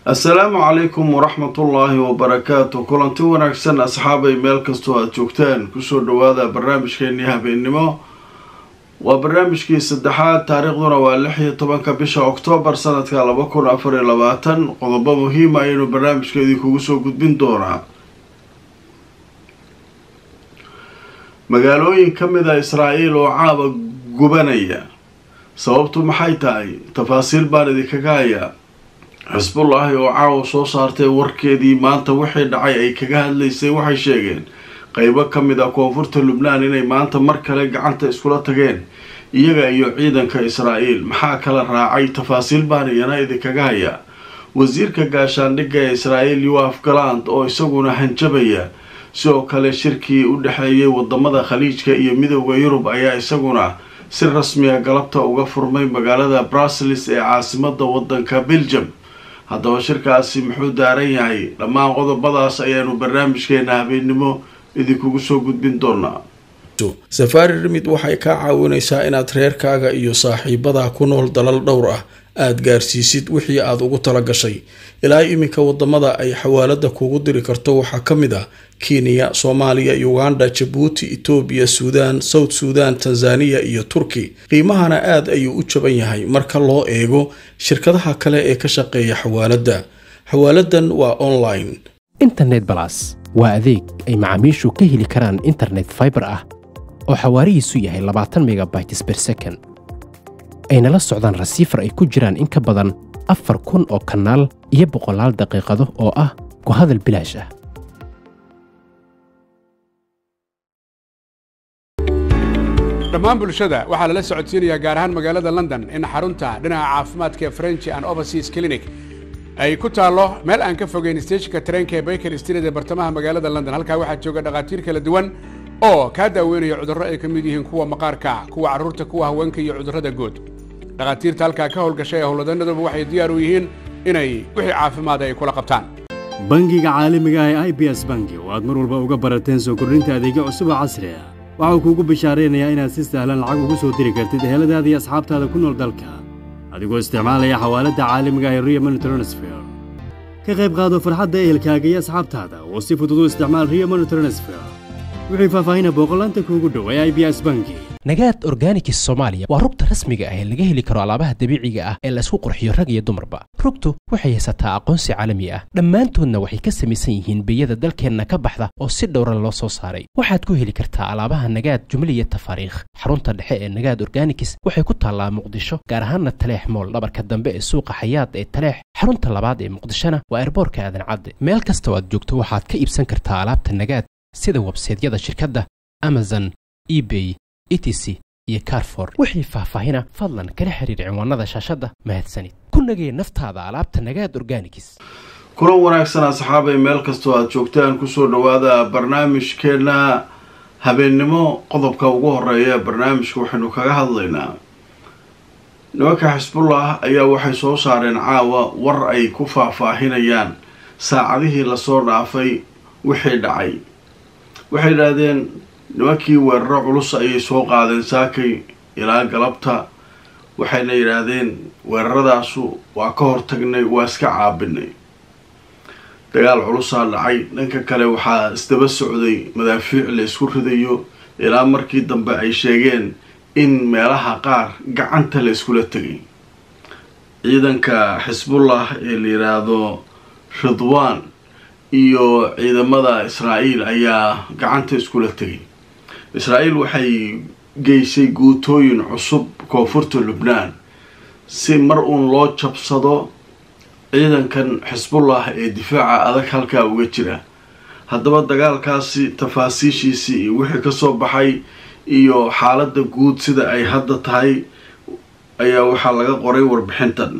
assalaamu calaykum waraxmatullaahi wabarakaatu kulanti wanaagsan asxaabay meel kastoo aada joogtaan kusoo dhawaada barnaamijkeenii habeennimo waa barnaamijkii saddexaad taariikhduna waa lix iyo tobanka bisha oktoobar sanadka laba kun afar iyo labaatan qodobo muhiima ayaynu barnaamijkeedii kugu soo gudbin doonaa magaalooyin ka mid a israa'iil oo caaba gubanaya sababtu maxay tahay tafaasiil baan idinkaga hayaa xisbullaahi oo caawa soo saartay warkeedii maanta wixii dhacay ay kaga hadlaysay waxay sheegeen qeybo ka mid ah koonfurta lubnaan inay maanta mar kale gacanta iskula tageen iyaga iyo ciidanka israa'iil maxaa kala raacay tafaasiil baan iyana idinkaga hayaa wasiirka gaashaandhigga ee israa'iil yoaf galand oo isaguna hanjabaya sidoo kale shirkii u dhexeeyay wadamada khaliijka iyo midooda yurub ayaa isaguna si rasmiga galabta uga furmay magaalada brussels ee caasimada wadanka belgium haddaba shirkaasi muxuu daaran yahay dhammaan qodobadaas ayaanu barnaamijkeena habeennimo idinkugu soo gudbin doonaa safaari rimid waxay kaa caawinaysaa inaad reerkaaga iyo saaxiibadaa ku nool dalal dhowr ah aada gaarsiisid wixii aada ugu tala gashay ilaa iminka wadamada ay xawaalada kugu diri karto waxaa ka mid ah kenya soomaaliya uganda jabuuti etoobiya suudaan south suudan tanzaniya iyo turki qiimahana aada ayuu u jaban yahay marka loo eego shirkadaha kale ee ka shaqeeya xawaaladda xawaaladan waa online internet balas waa adeeg ay macaamiishu ka heli karaan internet faibar ah oo xawaarihiisu yahay labaatan megabytes ber second ayna la socdaan rasiifar ay ku jiraan in ka badan afar kun oo kanaal iyo boqolaal daqiiqado oo ah ku hadal bilaash ah dhammaan bulshada waxaa lala socodsiinayaa gaar ahaan magaalada london in xarunta dhinaca caafimaadka ee french and overseas clinic ay ku taallo meel aan ka fogeyn steejinka tareenka ee baker street ee bartamaha magaalada london halkaa waxaa jooga dhakhaatiir kala duwan oo kaa daaweynaya cudurro ay ka mid yihiin kuwa maqaarka kuwa carruurta kuwa haweenka iyo cudurrada guud dhakhaatiirta halkaa ka howlgashay ee howlwadanaduba waxay diyaar u yihiin inay wixii caafimaada ay kula qabtaan bangiga caalamiga ah ee i b s bangi oo aad mar walba uga barateen soo kordhinta adeegyo cusub oo casri ah waxau kuugu bishaaraynayaa inaad si sahlan lacag ugu soo diri kartid eheladaada iyo asxaabtaada ku nool dalka adigoo isticmaalaya xawaaladda caalamiga ah ee rio money transfer ka qayb qaado farxadda ehelkaaga iyo asxaabtaada oo si fudud u isticmaal rio money transfer wixii faahfaahina booqolaanta kuugu dhow ee i b s bangi nagaad organikis soomaaliya waa rugta rasmiga ah ee laga heli karo alaabaha dabiiciga ah ee laysku qurxiyo rag iyo dumarba rugtu waxay haysataa aqoonsi caalami ah dhammaantoodna waxay ka samaysan yihiin biyada dalkeenna ka baxda oo si dhowran loo soo saaray waxaad ku heli kartaa alaabaha nagaad jumliya tafaariikh xarunta dhexe ee nagaad organikis waxay ku taallaa muqdisho gaar ahaanna taleex mool dhabarka dambe ee suuqa xayaad ee taleex xarunta labaad ee muqdishona waa erboorka aadan cadde meel kastoo aad joogto waxaad ka iibsan kartaa alaabta nagaad sida websaydyada shirkadda amazon ebay etc iyo carfor wixii faahfaahina fadlan kala xiriir cinwaanada shaashadda mahadsanid ku nagee naftaada alaabta nagaad organikis kulan wanaagsan asxaabay meel kastoo aada joogtaan kusoo dhawaada barnaamijkeena habeennimo qodobka ugu horeeya barnaamijka waxaynu kaga hadlaynaa nimanka xisbullah ayaa waxay soo saareen caawa war ay ku faahfaahinayaan saacadihii lasoo dhaafay wixii dhacay waxay yidhaahdeen nimankii weeraro culus ayay soo qaadeen saakay ilaa galabta waxayna yidhaahdeen weeraradaasu waa ka hortagnay waa iska caabinay dagaal culusaa dhacay dhanka kale waxaa isdaba socday madaafiic la isku ridayo ilaa markii dambe ay sheegeen in meelaha qaar gacanta la iskula tegay ciidanka xisbullah ee la yidhaahdo ridwaan iyo ciidamada israa'iil ayaa gacanta iskula tegay israa'iil waxay geysay guutooyin cusub koonfurta lubnaan si mar uun loo jabsado ciidankan xisbullah ee difaaca adag halkaa uga jira haddaba dagaalkaasi tafaasiishiisii iyo wixii kasoo baxay iyo xaaladda guud sida ay hadda tahay ayaa waxaa laga qoray warbixintan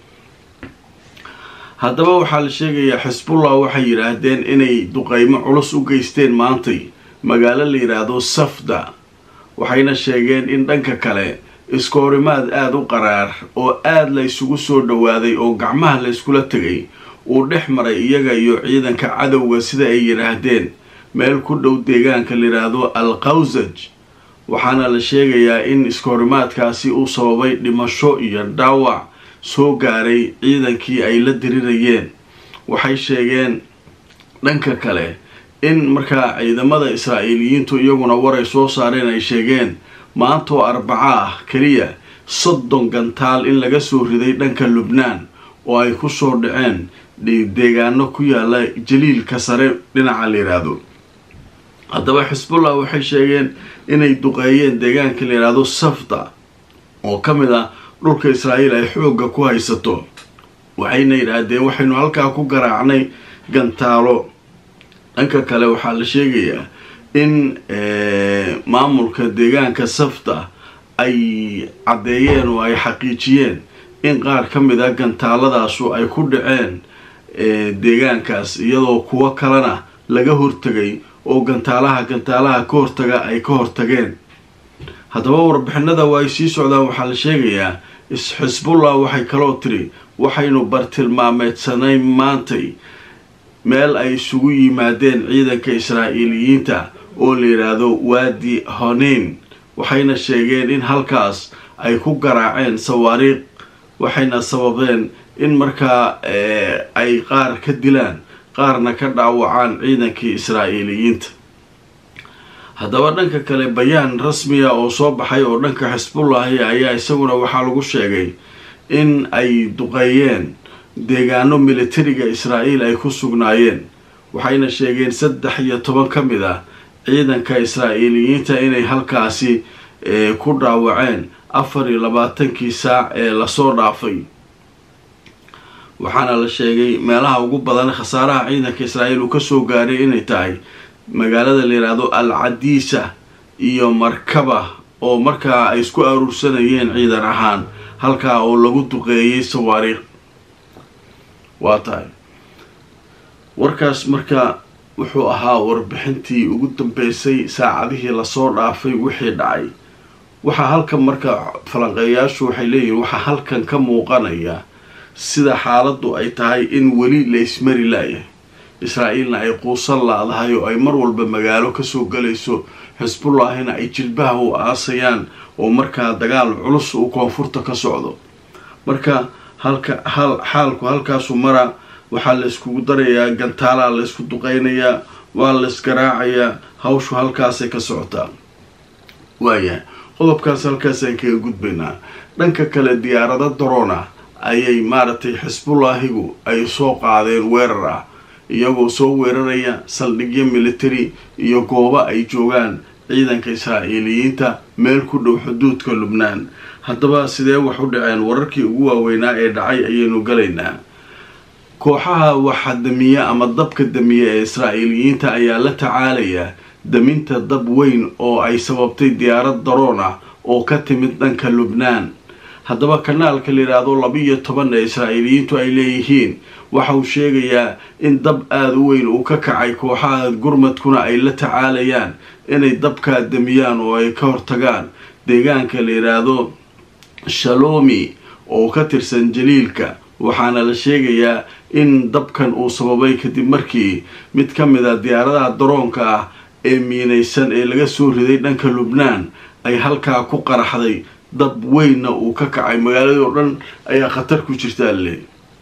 haddaba waxaa la sheegayaa xisbullah waxay yidhaahdeen inay duqeymo culus u geysteen maantay magaalo la yidhaahdo safda waxayna sheegeen in dhanka kale iskoorimaad aada u qaraar oo aada la ysugu soo dhowaaday oo gacmaha la yskula tegay uu dhex maray iyaga iyo ciidanka cadowga sida ay yidhaahdeen meel ku dhow deegaanka la yidhaahdo al qawsaj waxaana la sheegayaa in iskoorimaadkaasi uu sababay dhimasho iyo dhaawac soo gaaray ciidankii ay la dirirayeen waxay sheegeen dhanka kale in markaa ciidamada israa'iiliyiintu iyaguna waray soo saareen ay sheegeen maanta oo arbaco ah keliya soddon gantaal in laga soo riday dhanka lubnaan oo ay ku soo dhaceen deegaano ku yaala jaliilka sare dhinaca la yidhaahdo haddaba xisbullah waxay sheegeen inay duqeeyeen deegaanka la yidhaahdo safda oo ka mid ah dhulka israa'iil ay xoogga ku haysato waxayna yidhaahdeen waxaynu halkaa ku garaacnay gantaalo dhanka kale waxaa la sheegayaa in maamulka deegaanka safda ay caddeeyeen oo ay xaqiijiyeen in qaar ka mid a gantaaladaasu ay ku dhaceen deegaankaas iyadoo kuwo kalena laga hortegay oo gantaalaha gantaalaha ka hortaga ay ka hortageen haddaba warbixinada waa ay sii socdaan waxaa la sheegayaa xisbullah waxay kaloo tiri waxaynu bartilmaameedsanay maantay meel ay isugu yimaadeen ciidanka israa'iiliyiinta oo la yidhaahdo waadi honeyn waxayna sheegeen in halkaas ay ku garaaceen sawaariiq waxayna sababeen in markaa ay qaar ka dilaan qaarna ka dhaawacaan ciidankii israa'iiliyiinta haddaba dhanka kale bayaan rasmiya oo soo baxay oo dhanka xisbullahi ayaa isaguna waxaa lagu sheegay in ay duqeeyeen deegaano militariga israa'iil ay ku sugnaayeen waxayna sheegeen saddex iyo toban ka mid ah ciidanka israa'iiliyiinta inay halkaasi ku dhaawaceen afar iyo labaatankii saac ee lasoo dhaafay waxaana la sheegay meelaha ugu badan khasaaraha ciidanka israa'iil uu kasoo gaaray inay tahay magaalada la yidhaahdo al cadiisa iyo markaba oo markaa ay isku aruursanayeen ciidan ahaan halkaa oo lagu duqeeyay sawaariikh waa tahay warkaas marka wuxuu ahaa warbixintii ugu dambeysay saacadihii lasoo dhaafay wixii dhacay waxaa halkan marka falanqeeyaashu waxay leeyihiin waxaa halkan ka muuqanaya sida xaaladdu ay tahay in weli la ismari laayahay israa'iilna ay quusan laadahay oo ay mar walba magaalo kasoo galayso xisbullahina ay jilbaha u aasayaan oo markaa dagaal culus uu koonfurta ka socdo marka halka hal xaalku halkaasu mara waxaa la iskugu darayaa gantaalaa la ysku duqeynayaa waa la isgaraacayaa hawshu halkaasay ka socotaa waayahay qodobkaas halkaasaan kaga gudbaynaa dhanka kale diyaarado darona ayay maaragtay xisbullaahigu ay soo qaadeen weerar ah iyagoo soo weeraraya saldhigyo military iyo goobo ay joogaan ciidanka israa'iiliyiinta meel ku dhow xuduudka lubnaan haddaba sidee wax u dhaceen wararkii ugu waaweynaa ee dhacay ayaynu galaynaa kooxaha waxa damiya ama dabka damiya ee israa'iiliyiinta ayaa la tacaalaya daminta dab weyn oo ay sababtay diyaarad daroon ah oo ka timid dhanka lubnaan haddaba kanaalka la yidhaahdo labiiyo toban ee israa'iiliyiintu ay leeyihiin waxa uu sheegayaa in dab aada u weyn uu ka kacay kooxaha gurmadkuna ay la tacaalayaan inay dabkaa damiyaan oo ay ka hortagaan deegaanka la yidhaahdo shalomi oo ka tirsan jaliilka waxaana la sheegayaa in dabkan uu sababay kadib markii mid ka mid a diyaaradaha daroonka ah ee miinaysan ee laga soo riday dhanka lubnaan ay halkaa ku qaraxday dab weynna uu ka kacay magaaladii oo dhan ayaa khatar ku jirtaa le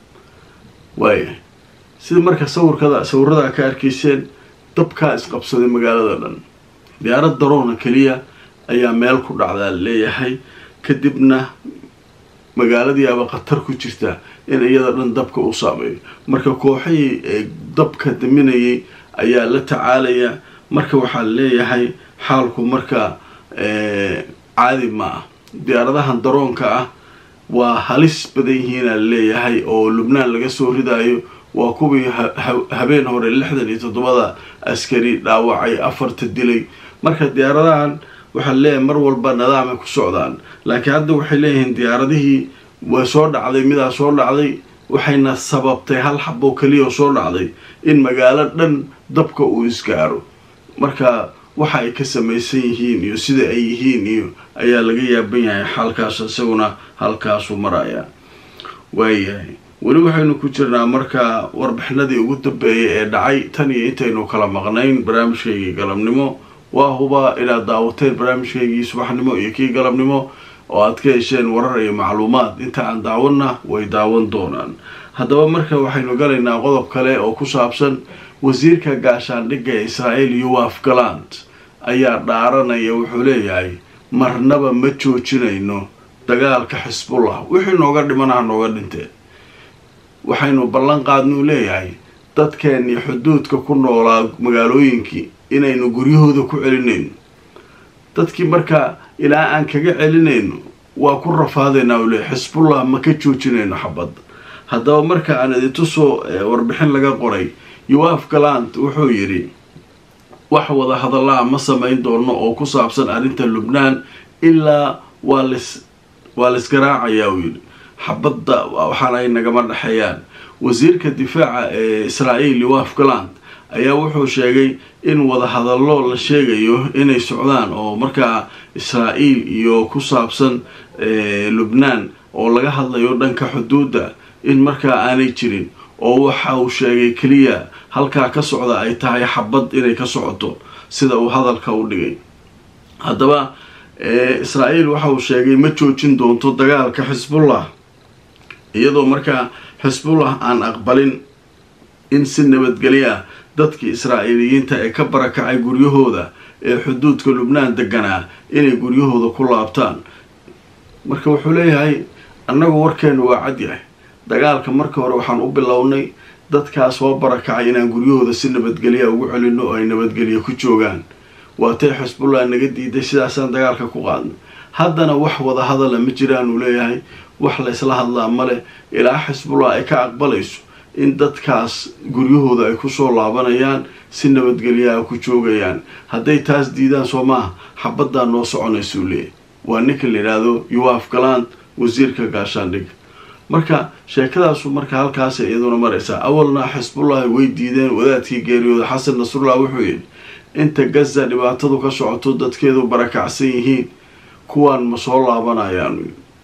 waaya sida marka sawirkada sawiradaa ka arkayseen dabkaa isqabsaday magaalada dhan diyaarad daroona keliya ayaa meel ku dhacdaa leeyahay kadibna magaaladiiaba khatar ku jirta in iyada dhan dabka u saameeyo marka kooxihii dabka daminayay ayaa la tacaalaya marka waxaa leeyahay xaalku marka caadi ma ah diyaaradahan daroonka ah waa halis badan yihiina leeyahay oo lubnaan laga soo ridaayo waa kuwii habeen hore lixdan iyo toddobada askari dhaawacay afarta dilay marka diyaaradahan waxaa leeyahay mar walba nidaamay ku socdaan laakiin hadda waxay leeyihiin diyaaradihii waa soo dhacday midaa soo dhacday waxayna sababtay hal xaboo keliya oo soo dhacday in magaalo dhan dabka uu isgaaro marka waxa ay ka samaysan yihiin iyo sida ay yihiin iyo ayaa laga yaaban yahay xaalkaas isaguna halkaasuu maraya waayahay weli waxaynu ku jirnaa marka warbixinadii ugu dambeeyay ee dhacay tan iyo intaynu kala maqnayn barnaamijkaygii galabnimo waa hubaa inaad daawateen barnaamijkaygii subaxnimo iyo kii galabnimo oo aad ka hesheen warar iyo macluumaad inta aan daawanna way daawan doonaan haddaba marka waxaynu galaynaa qodob kale oo ku saabsan wasiirka gaashaandhigga ee israa'iil yuwaf galand ayaa dhaaranaya wuxuu leeyahay marnaba ma joojinayno dagaalka xisbullah wixii nooga dhimanaha nooga dhinteen waxaynu ballan qaadnuu leeyahay dadkeennii xuduudka ku noolaa magaalooyinkii inaynu guryahooda ku celinayno dadkii markaa ilaa aan kaga celinayno waa ku rafaadaynaa uu leeyahy xisbullah ma ka joojinayno xabadda haddaba marka aan idintusoo warbixin laga qoray yuwaf galand wuxuu yidhi wax wada hadallaha ma samayn doono oo ku saabsan arrinta lubnaan ilaa waa lis waa laisgaraacayaa uu yidhi xabadda waxaana ay nagama dhexeeyaan wasiirka difaaca ee israa'iil yuwaf galand ayaa wuxuu sheegay in wada hadallo la sheegayo inay socdaan oo markaa israa'iil iyo ku saabsan lubnaan oo laga hadlayo dhanka xuduudda in markaa aanay jirin oo waxa uu sheegay keliya halkaa ka socda ay tahay xabad inay ka socoto sida uu hadalka u dhigay haddaba israa'iil waxa uu sheegay ma joojin doonto dagaalka xisbullah iyadoo markaa xisbullah aan aqbalin in si nabadgelya dadkii israa'iiliyiinta ee ka barakacay guryahooda ee xuduudka lubnaan deganaa inay guryahooda ku laabtaan marka wuxuu leeyahay annagu warkeenu waa cad yahay dagaalka marka hore waxaan u bilownay dadkaa soo barakacay inaan guryahooda si nabadgelya ugu celino oo ay nabadgelya ku joogaan waatay xisbullah naga diiday sidaasaan dagaalka ku qaadnay haddana wax wada hadala ma jiraan uu leeyahay wax laysla hadlaa male ilaa xisbullah ay ka aqbalayso in dadkaas guryahooda ay kusoo laabanayaan si nabadgelyaha ku joogayaan hadday taas diidaan soo maaha xabaddaa noo soconaysuu leeyahy waa ninka la yidhaahdo yuwaf galand wasiirka gaashaandhigga marka sheekadaasu marka halkaas iyaduna maraysaa awalna xisbullahi way diideen wadaadkii geeriyooda xasan nasrullah wuxuu yidhi inta gaza dhibaatadu ka socoto dadkeedu barakacsan yihiin kuwaan ma soo laabanayaan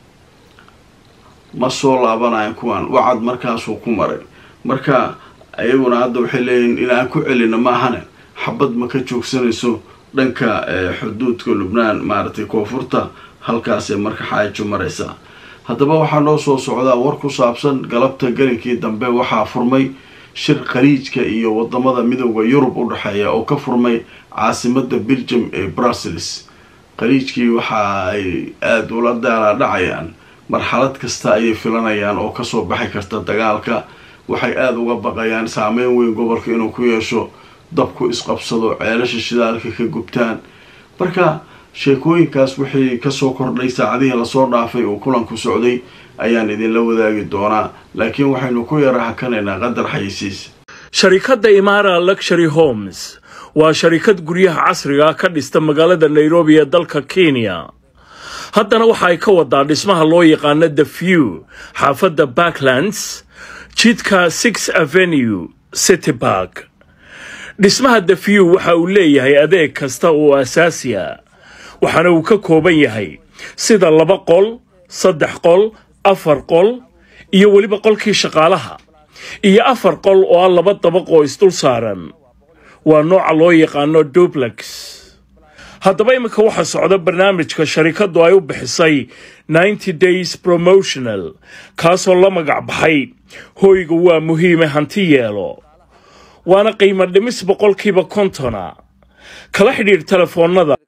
ma soo laabanayaan kuwaan wacad markaasuu ku maray marka ayaguna hadda waxay leeyihiin inaan ku celino maahane xabad ma ka joogsanayso dhanka xuduudka lubnaan maaragtay koonfurta halkaasee marka xaajo maraysaa haddaba waxaa noo soo socdaa war ku saabsan galabta gelinkii dambe waxaa furmay shir khaliijka iyo wadamada midooda yurub u dhexeeya oo ka furmay caasimada belgium ee brussels khaliijkii waxa ay aada ula daalaa dhacayaan marxalad kasta ayay filanayaan oo kasoo baxi karta dagaalka waxay aada uga baqayaan saameyn weyn gobolka inuu ku yeesho dabku isqabsado ceelasha shidaalka ka gubtaan marka sheekooyinkaas wixii kasoo kordhay saacadihii lasoo dhaafay uu kulanku socday ayaan idinla wadaagi doonaa laakiin waxaynu ku yara hakanaynaa qadar xayisiis sharikadda imaara luxury homes waa sharikad guryaha casriga ka dhista magaalada nairobi ee dalka kenya haddana waxa ay ka wadaa dhismaha loo yaqaano the view xaafadda backlands jidka six avenue city bark dhismaha the view waxa uu leeyahay adeeg kasta oo asaasiya waxaana uu ka kooban yahay sida laba qol saddex qol afar qol iyo weliba qolkii shaqaalaha iyo afar qol oo ah laba dabaq oo isdul saaran waa nooca loo yaqaano dublex haddaba iminka waxaa socda barnaamijka sharikaddu ay u bixisay ninety days promotional kaasoo la magac baxay hoyga waa muhiime hanti yeelo waana qiimo dhimis boqolkiiba kontona kala xidhiidh telefoonnada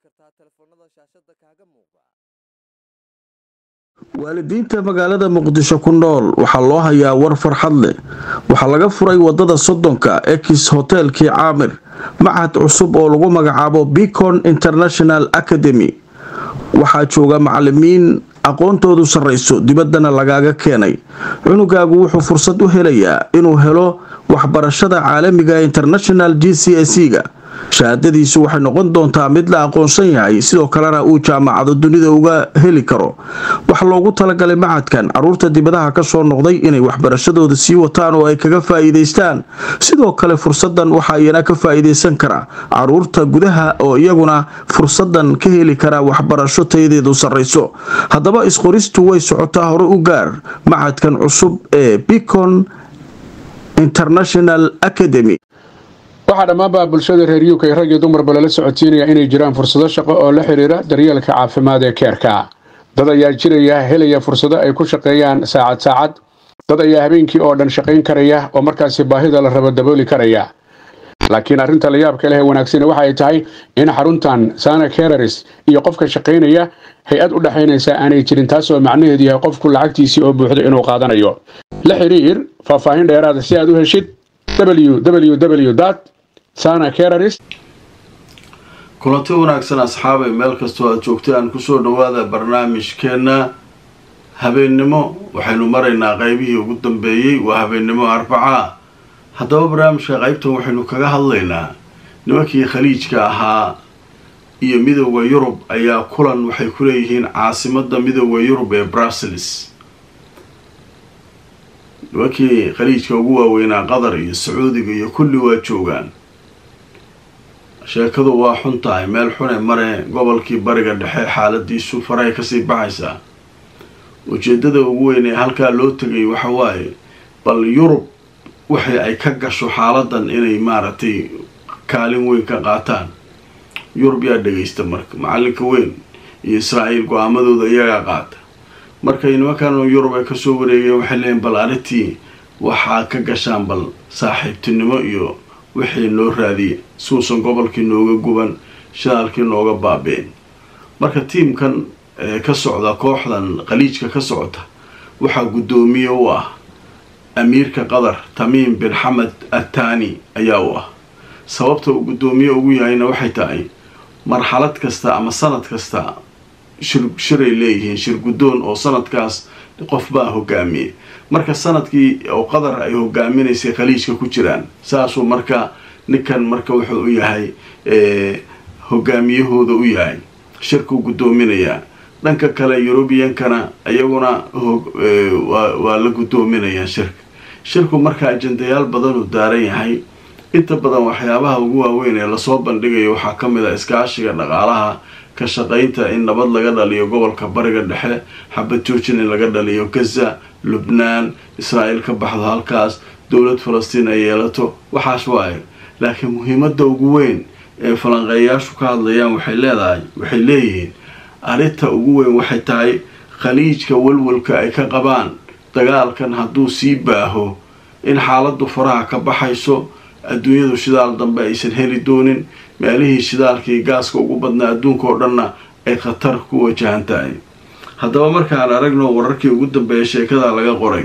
waalidiinta magaalada muqdisho ku nool waxaa loo hayaa war farxad leh waxaa laga furay wadada soddonka ex hotelkii caamir machad cusub oo lagu magacaabo bicon international academy waxaa jooga macalimiin aqoontoodu sarrayso dibaddana lagaaga keenay cunugaagu wuxuu fursad u helayaa inuu helo waxbarashada caalamiga international g c s ga shahaadadiisu waxay noqon doontaa mid la aqoonsan yahay sidoo kalena uu jaamacado dunida uga heli karo waxaa loogu talagalay macadkan caruurta dibadaha kasoo noqday inay waxbarashadooda sii wataan oo ay kaga faa'iidaystaan sidoo kale fursadan waxaa iyana ka faa'iidaysan kara caruurta gudaha oo iyaguna fursadan ka heli kara waxbarasho tayadeedu sarrayso haddaba isqoristu way socotaa hore u gaar macadkan cusub ee bicon international academy waxaa dhammaanba bulshada reer uk rag iyo dumarba lala socodsiinaya inay jiraan fursado shaqo oo la xidhiira daryeelka caafimaad ee keerka dad ayaa jiraya helaya fursado ay ku shaqeeyaan saacad saacad dad ayaa habeenkii oo dhan shaqayn karaya oo markaasi baahida la rabo dabooli karaya laakiin arrinta la yaabka leh ee wanaagsani waxa ay tahay in xaruntan sana kereris iyo qofka shaqaynaya hay-ad u dhexaynaysa aanay jirin taasoo macnaheedu yahay qofku lacagtiisii oo buuxda inuu qaadanayo la xiriir faahfaahin dheeraada si aad u heshid www sana kereris kulanti wanaagsan asxaabay meel kastoo aad joogtaan kusoo dhawaada barnaamijkeenna habeennimo waxaynu maraynaa qeybihii ugu dambeeyey waa habeennimo arbacaa haddaba barnaamijka qeybtan waxaynu kaga hadlaynaa nimankii khaliijka ahaa iyo midooda yurub ayaa kulan waxay ku leeyihiin caasimadda midooda yurub ee brussels nimankii khaliijka ugu waaweynaa qatar iyo sacuudiga iyo kulli waa joogaan sheekadu waa xun tahay meel xune mare gobolkii bariga dhexe xaaladiisu farahay kasii baxaysaa ujeedada ugu weyn ee halkaa loo tegay waxa waaye bal yurub waxay ay ka gasho xaaladan inay maaragtay kaalin weyn ka qaataan yurub yaa dhagaysta marka macalinka weyn iyo israa'iil go-aamadooda iyagaa qaata markay nimankan yurub ay kasoo wareegeen waxay leeyiin bal arrintii waxaa ka gashaan bal saaxiibtinimo iyo wixii noo raadiya suusan gobolkii nooga guban shidaalkii nooga baabeen marka tiimkan ka socda kooxdan khaliijka ka socota waxaa guddoomiye u ah amiirka qatar tamiim bin xamed attani ayaa u ah sababta uu guddoomiye ugu yahayna waxay tahay marxalad kasta ama sanad kasta shir shiray leeyihiin shir guddoon oo sanadkaas qof baa hogaamiye marka sanadkii oo qatar ay hogaaminaysay khaliijka ku jiraan saasuu marka ninkan marka wuxuu u yahay hogaamiyahooda u yahay shirkuu guddoominayaa dhanka kale yurubiyankana iyaguna waa la guddoominayaa shirka shirku marka ajendayaal badanuu daaran yahay inta badan waxyaabaha ugu waaweyn ee lasoo bandhigayo waxaa ka mid a iskaashiga dhaqaalaha ka shaqaynta in nabad laga dhaliyo gobolka bariga dhexe xabad joojin in laga dhaliyo gaza lubnaan israa'iil ka baxdo halkaas dowlad falastiin ay yeelato waxaas waayo laakiin muhiimadda ugu weyn ee falanqeeyayaashu ka hadlayaan waxay leedahay waxay leeyihiin arrinta ugu weyn waxay tahay khaliijka walwalka ay ka qabaan dagaalkan hadduu sii baaho in xaaladdu faraha ka baxayso adduunyadu shidaal dambe aysan heli doonin meelihii shidaalkii gaaska ugu badnaa adduunka oo dhanna ay khatar ku wajahan tahay haddaba markaan aragno wararkii ugu dambeeya sheekada laga qoray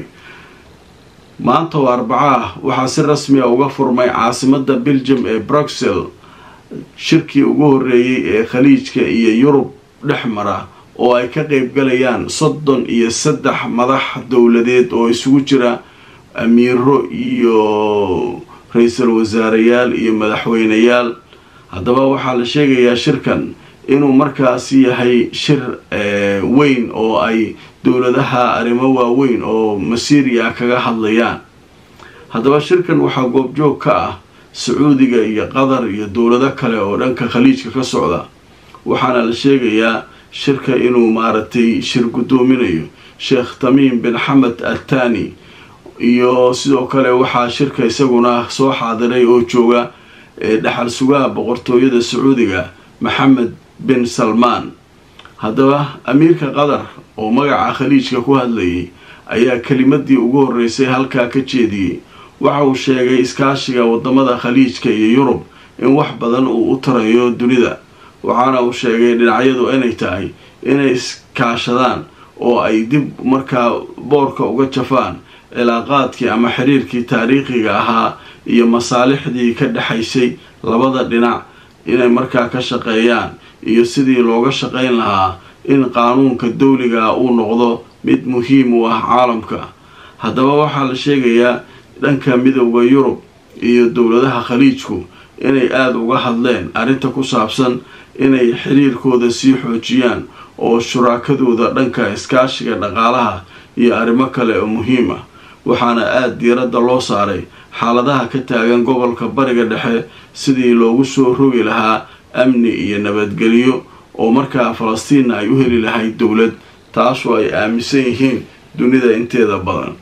maanta oo arbaca ah waxaa si rasmi a uga furmay caasimadda beljum ee bruxel shirkii ugu horreeyey ee khaliijka iyo yurub dhex mara oo ay ka qeybgalayaan soddon iyo saddex madax dowladeed oo isugu jira amiiro iyo ra-iisul wasaareyaal iyo madaxweyneyaal haddaba waxaa la sheegayaa shirkan inuu markaasi yahay shir weyn oo ay dowladaha arrimo waaweyn oo masiiriya kaga hadlayaan haddaba shirkan waxaa goobjoog ka ah sacuudiga iyo qatar iyo dowlado kale oo dhanka khaliijka ka socda waxaana la sheegayaa shirka inuu maaragtay shir guddoominayo sheekh tamiim bin xamed attani iyo sidoo kale waxaa shirka isaguna soo xaadiray oo jooga dhexal sugaha boqortooyada sacuudiga maxamed bin salmaan haddaba amiirka qatar oo magaca khaliijka ku hadlayay ayaa kelimadii ugu horreysay halkaa ka jeediyey waxa uu sheegay iskaashiga wadamada khaliijka iyo yurub in wax badan uu u tarayo dunida waxaana uu sheegay dhinacyadu inay tahay inay iskaashadaan oo ay dib markaa boorka uga jafaan cilaaqaadkii ama xiriirkii taariikhiga ahaa iyo masaalixdii ka dhexaysay labada dhinac inay markaa ka shaqeeyaan iyo sidii looga shaqayn lahaa in qaanuunka dawliga uu noqdo mid muhiim u ah caalamka haddaba waxaa la sheegayaa dhanka midowda yurub iyo dowladaha khaliijku inay aada uga hadleen arrinta ku saabsan inay xiriirkooda sii xoojiyaan oo shuraakadooda dhanka iskaashiga dhaqaalaha iyo arrimo kale oo muhiim ah waxaana aada diiradda loo saaray xaaladaha ka taagan gobolka bariga dhexe sidii loogu soo rogi lahaa amni iyo nabadgelyo oo markaa falastiinna ay u heli lahayd dowlad taasoo ay aaminsan yihiin dunida inteeda badan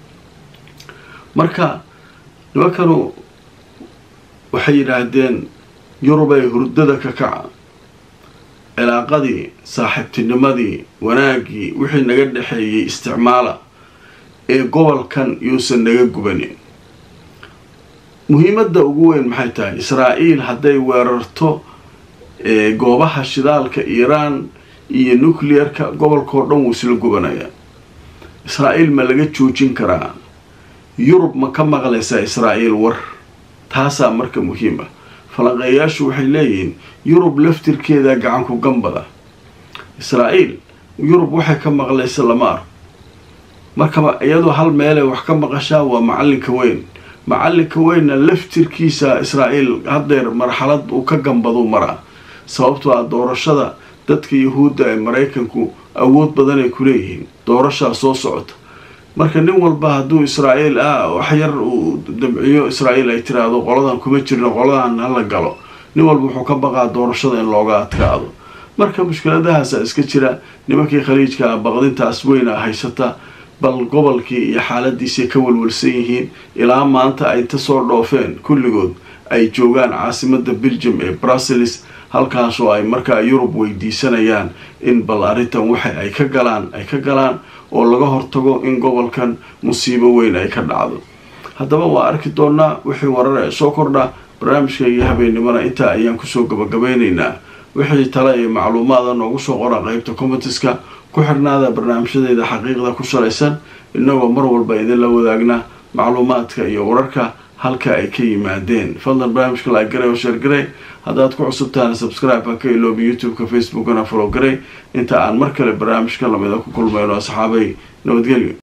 marka nimankanu waxay yidhaahdeen yurubay hurdada ka kaca cilaaqadii saaxiibtinimadii wanaaggii wixii naga dhexeeyey isticmaala ee gobolkan yuusan naga gubanin muhiimadda ugu weyn maxay tahay israa'iil hadday weerarto goobaha shidaalka iiraan iyo nuclearka gobolkao dhan wuu isla gubanayaa israa'iil ma laga joojin karaa yurub ma ka maqlaysaa israa'iil war taasaa marka muhiim ah falanqeeyaashu waxay leeyihiin yurub laftirkeeda gacanku gambada israa'iil yurub waxay ka maqlaysa lama arko marka iyadoo hal meelay wax ka maqashaa waa macalinka weyn macalinka weynna laftirkiisa israa'iil haddeer marxalad uu ka gambaduu maraa sababtoo ah doorashada dadka yahuudda ee maraykanku awood badan ay ku leeyihiin doorashaa soo socota marka nin walba hadduu israa'iil ah wax yar uu dabciyo israa'iil ay tiraahdo qoladan kuma jirno qoladan hala galo nin walba wuxuu ka baqaa doorashada in looga adkaado marka mushkiladahaasa iska jira nimankii khaliijka baqdintaas weyna haysata bal gobolkii iyo xaaladiisay ka walwalsan yihiin ilaa maanta ay inta soo dhoofeen kulligood ay joogaan caasimada belgium ee brussels halkaasoo ay markaa yurub weydiisanayaan in bal arrintan waxa ay ka galaan ay ka galaan oo laga hortago in gobolkan musiibo weyn ay ka dhacdo haddaba waa arki doonaa wixii warar ee soo kordha barnaamijkayga habeennimona intaa ayaan kusoo gabagabeynaynaa wixii tale iyo macluumaada noogu soo qora qeybta commentiska ku xirnaada barnaamijyadeeda xaqiiqda ku salaysan inagoo mar walba idinla wadaagna macluumaadka iyo wararka halka ay ka yimaadeen fadlan barnaamijka like garay oo sheer garay haddaad ku cusubtaana subscribe ha ka iloobi youtube-ka facebookana follow garay inta aan mar kale barnaamijka lamida ku kulmayno asxaabay nabadgelyo